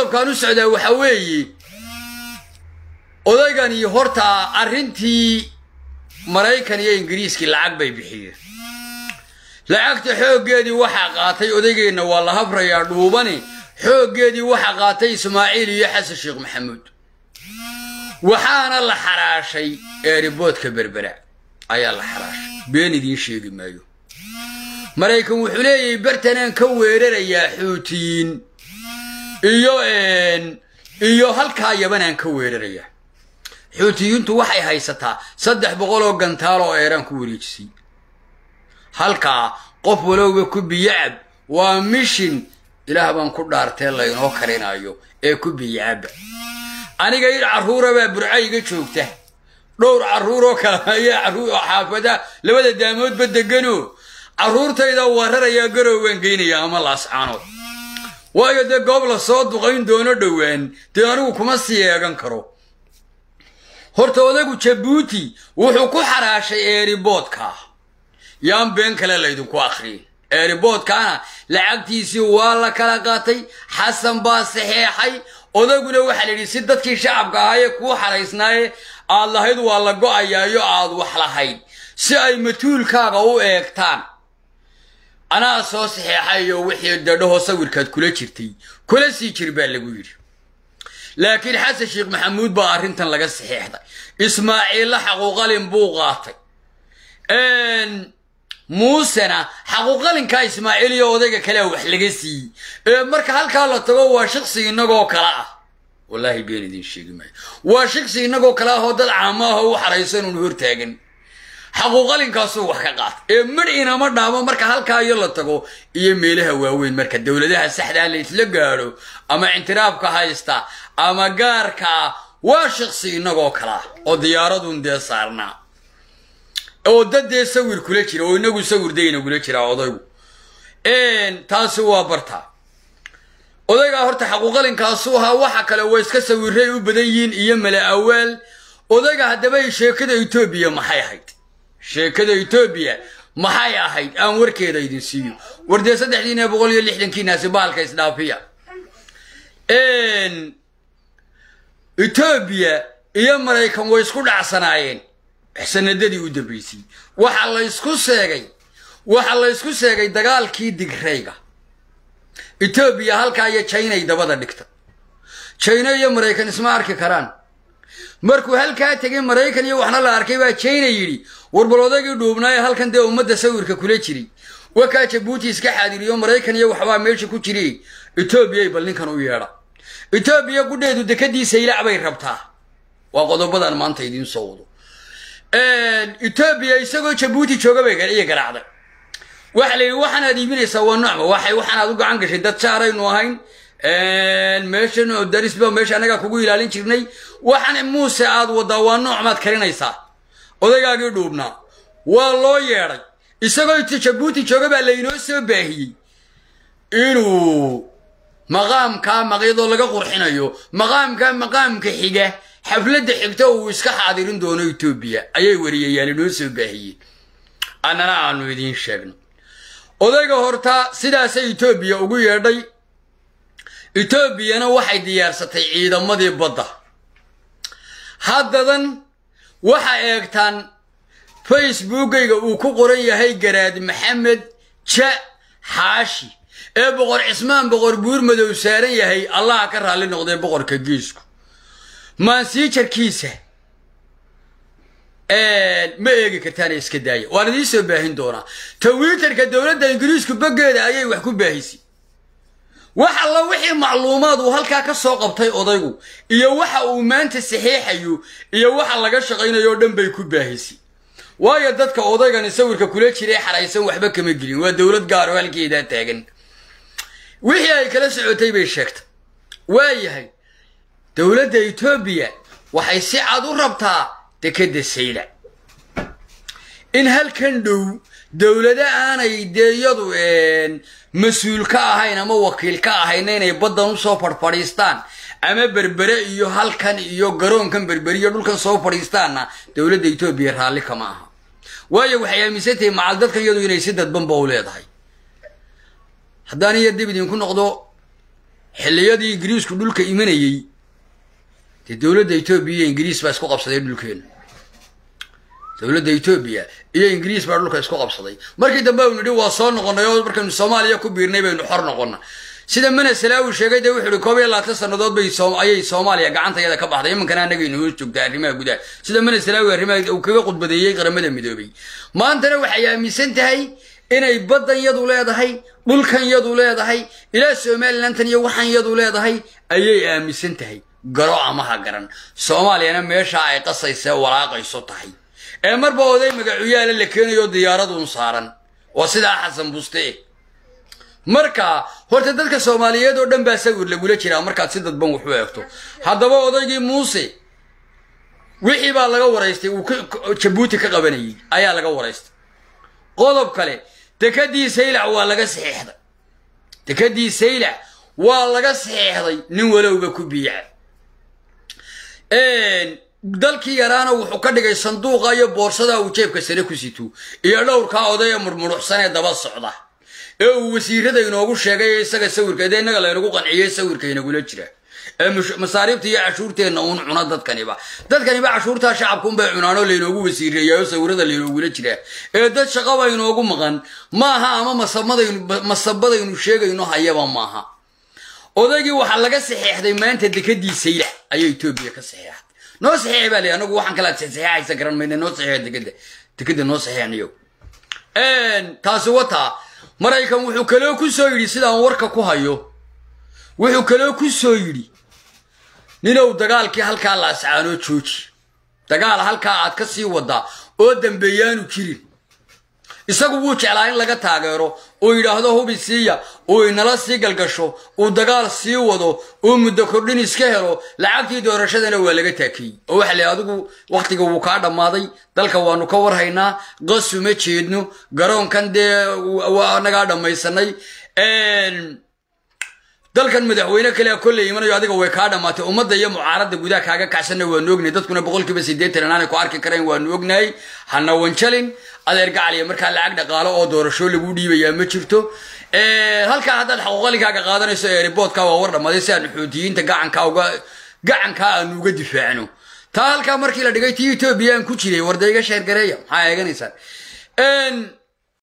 qodobkaan u socdaa waxaa weeye odaygani horta arrintii maraykan iyo ingiriiskii lacag bay bixiyeen lacagta xooggeedii waxaa qaatay odaygeenna waa la habrayaa dhuubani xooggeedii waxaa qaatay ismaaciil iyo xasan sheekh maxamuud waxaana la xaraashay eeriboodka berbera ayaa la xaraashay been idiin sheegi maayo maraykan wuxuu leeyahay bartanaan ka weerarayaa xuutiyiin iyo iyo halkaa yabanaan ka weerarayaa xuutiyiintu waxay haysataa saddex boqol oo gantaal oo eeraan ku wareejisay halkaa qof walowba ku biyacab waa mishin ilaah baan ku dhaartee laynoo karinayo ee ku biyacabba aniga in carruurabaa burcayga joogta dhowr carruuroo kale ayaa carruur xaafada labada daamoodba deganoo carruurtayda wararayaa garow waan geynayaa ama laascaanood waayo dee goob la soo duqayn doono dhowaan dee anigu kuma sii eegan karo horta odagu jabuuti wuxuu ku xaraashay eeriboodka yaan been kale laydinku akhriyin eeriboodkaana lacagtiisii waa la kala qaatay xasan baa saxeexay odaguna waxaa la yidhi si dadkii shacabka ahaayee kuu xaraysnaaye aad lahayd waa la go'ayaayo aad wax lahayd si ay matuulkaaga u eegtaan anaa soo saxeexayo wixii dadhaho sawirkaad kula jirtay kula sii jir baa lagu yidhi laakiin xasan sheekh maxamuud baa arrintan laga saxeexday ismaaciilla xaquuqalin buu qaatay muusena xaquuqalinkaa ismaaciil iyo odayga kalea wax laga siiyey ee marka halkaa la tago waa shaqsi innagoo kale ah wallaahi been idiin sheegi maayo waa shaqsi innagoo kale ah oo dad caamo ah oo u xaraysan uun hortaagan xaquuqalinkaasuu wax ka qaata ee midh inama dhaamo marka halkaa iyo la tago iyo meelaha waaweyn marka dowladaha saxdaa la isla gaadho ama intiraafka haysta ama gaarka waa shaqsi innagoo kale ah oo diyaaradun dee saarnaa oo dad dee sawir kula jira oo inagu sawir daynagula jiraa odaygu taasi waa bartaa odaygaa horta xaquuqalinkaasu ahaa waxa kale waa iska sawiray u badan yihiin iyo mala awaal odayga haddaba sheekada etoobiya maxay ahayd sheekada etoobiya maxay ahayd aan warkeeda idin siiyo war dee saddexdiina boqol iyo lixdankiinaasi bahalka isdhaafiya etoobiya iyo maraykan way isku dhacsanaayeen sanadadii u dambaysay waxa la ysku seegay waxa la ysku seegay dagaalkii digrayga etoobiya halkaa iyo jinay dabada dhigta jina iyo maraykan isma arki karaan markuu halkaa tegay maraykan iyo waxna la arkay baa jina yidhi warbal odaygii dhuubnaaye halkan dee ummadda sawirka kula jiray wakaa jabuuti iska xaadiriyo maraykan iyo waxbaa meesha ku jiri etoobiyay bal ninkan u yeedha etoobiya gudheedu dekadiisa ilac bay rabtaa waa qodobadan maanta idiin soo wado etoobiya isagoo jabuuti jooga bay iyo garaacday waxa la yidhi waxaanaad iibinaysaa waa nocma waxay waxaanaad u gacan gashay dad jaaraynu ahayn meeshan darisba meesha annagaa kugu ilaalin jirnay waxaan muuse aad wadaa waa noocmaad karinaysaa odaygaagii dhuubnaa waa loo yeedhay isagoo jabuuti jooga baa laynoo soo baahiyey inuu maqaamkaa maqyadoo laga qurxinayo maqaamkaa maqaamka xiga xafladda xigta uu iska xaadirin doono etoobiya ayay wariyayaan inoo soo baahiyeen annana aanu idiin sheegno odayga horta sidaasay etoobiya ugu yeedhay etoobiyana waxay diyaarsatay ciidamadii badda haddadan waxa eegtaan facebookayga uu ku qoran yahay garaad maxamed ja xaashi ee boqor cismaan boqor buur madow saaran yahay allaha ka raalli noqday boqorka geesku maansiijarkiisa ma eegi kartaana iska daaya waan idiin soo baahin doonaa twitterka dowladda ingiriisku boggeeda ayay wax ku baahisay wax alla wixii macluumaad uu halkaa ka soo qabtay odaygu iyo waxa uu maanta saxiixayo iyo waxa laga shaqaynayo o dhan bay ku baahisay waayo dadka odaygani sawirka kula jiray xaraysan waxba kama gelin waa dowlad gaaro halkeedaa taagan wixii ay kala socotay bay sheegtay waayahay dowladda etoobiya waxay si cad u rabtaa dekedda sayla in halkan dhow dowlado aanay dee iyadu mas-uul ka ahayn ama wakiil ka ahayna inay baddan usoo fadhfadhiistaan ama berbere iyo halkan iyo garoonkan berbere iyo dhulkan soo fadhiistaanna dowladda etoobiya raalli kama aha waayo waxay aaminsantahay macal dadkan iyadu inay si dadbanba u leedahay haddaan iyo dib idinku noqdo xilliyadii ingiriisku dhulka imanayey dee dowladda etoobiya iyo ingiriis baa isku qabsaday dhulkeena dowladda etoobiya iyo ingiriis baa dhulka isku qabsaday markii dambe aynu nidhi waa soo noqonnay oo markaynu soomaaliya ku biirnay baynu xor noqonna sida mana salaawi sheegay dee wuxuu ihi koob iyo labaatan sannadood bay ayay soomaaliya gacantayada ka baxday iminkana annagaynu hoos joogtaa arrimaha gudaha sida mana salaawi arrimaha uu kaga khudbadeeyey qaramada midoobay maantana waxay aaminsan tahay inay baddan yadu leedahay dhulkan yadu leedahay ilaa somalilantan iyo waxan yadu leedahay ayay aaminsan tahay garo ama ha garan soomaaliyana meeshaa ay qasaysa walaaqayso tahay ee marba oday magacuyaala la keenayo diyaaraduun saaran waa sidaa xasan buste marka horta dadka soomaaliyeed oo dhan baa sawir lagula jiraa markaad si dadban wax u eegto haddaba odaygii muuse wixii baa laga waraystay uu jabuuti ka qabanayay ayaa laga waraystay qodob kale dekadii saylac waa laga saxeexday dekadii saylac waa laga saxeexday nin walowba ku biica dalkii yaraana wuxuu ka dhigay sanduuqa iyo boorsada uu jeebka sare ku sito iyo dhowrkaa odaya murmuruxsan ee daba socda ee uu wasiirada inoogu sheegay isaga sawirka dee innaga laynagu qanciyey sawirka inagula jira ee masaariibta iyo cashuurteenna uun cuna dadkaniba dadkaniba cashuurtaa shacabkuunbay cunaanoo laynoogu wasiireeyaayoo sawirada laynoogula jiraa ee dad shaqaba inoogu maqan maaha ama masabadaynu sheegayno hayaba maaha odaygii waxaa laga saxeexday maanta dekadii sayla ayaa etoobiya ka saxeexday noo saxeex baa lay anagu waxaan kala saxeexaysa garan mayna noo saxeex dekada dekada noo saxeexniyo taasi wataa maraykan wuxuu kaloo ku soo yidhi sidaan warka ku hayo wuxuu kaloo ku soo yidhi ninow dagaalkii halkaa la ascaanoo jooji dagaal halkaa aad ka sii wadaa oo dambeeyaanu jirin isagu wuu jeclaa in laga taageero uu yidhaahdo hubi siiya uu inala sii galgasho uu dagaal sii wado uu muddo kordhin iska helo lacagtii doorashadana waa laga taakiyey oo waxa la adigu wakhtiga wuu kaa dhammaaday dalka waanu ka warhaynaa qasuma jeedno garoonkan dee waa nagaa dhammaysanay dalkan madaxweyne kale kolley imanayo adiga way kaa dhammaatay ummadda iyo mucaaradda gudaha kaaga kacsanna waanu ognahay dadkuna boqolkiiba siddeetan inaanay ku arki karayn waanu ognahay hana wanjalin adeer gacaliya markaa lacag dhaqaalo oo doorasho lagu dhiibayaa ma jirto halkaa haddaad xaquuqaligaaga qaadanayso eeriboodka waa war dhammaaday si aanu xuutiyiinta gacanka uga gacankaa aanu uga difaacno taa halkaa markii la dhigay tii etoobiya aan ku jiray warda iga sheergareeya maxaa eeganaysaan